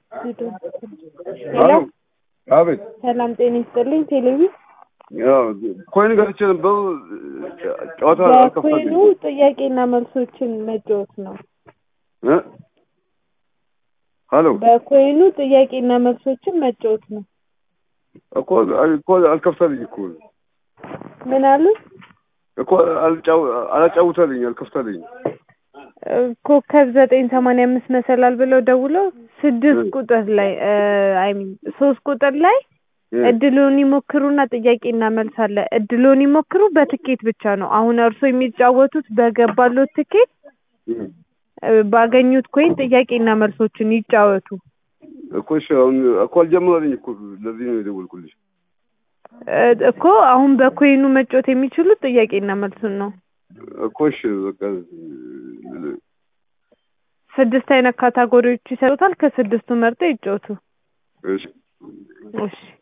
ሄሎ አቤት ሰላም ጤና ይስጥልኝ። ቴሌቪ ያው ኮይን ገዝቼ ነበር። ጨዋታ በኮይኑ አልከፈተኝም ጥያቄና መልሶችን መጫወት ነው። እ ሀሎ በኮይኑ ጥያቄና መልሶችን መጫወት ነው። እኮ እኮ አልከፍተልኝ እኮ ምን አሉ? እኮ አልጫው አላጫውተልኝ አልከፍተልኝ። ኮከብ ዘጠኝ ሰማንያ አምስት መሰላል ብለው ደውለው ስድስት ቁጥር ላይ አይ ሚን ሶስት ቁጥር ላይ እድሉን ይሞክሩና ጥያቄና መልስ አለ። እድሉን ይሞክሩ በትኬት ብቻ ነው። አሁን እርሶ የሚጫወቱት በገባሎት ትኬት እ ባገኙት ኮይን ጥያቄና መልሶችን ይጫወቱ። እኮ እሺ አሁን እኮ አልጀመረልኝ እኮ ለዚህ ነው የደወልኩልሽ። እ እኮ አሁን በኮይኑ መጫወት የሚችሉት ጥያቄና መልሱን ነው። እኮ እሺ በቃ ስድስት አይነት ካታጎሪዎች ይሰጡታል። ከስድስቱ መርጠው ይጫወቱ። እሺ እሺ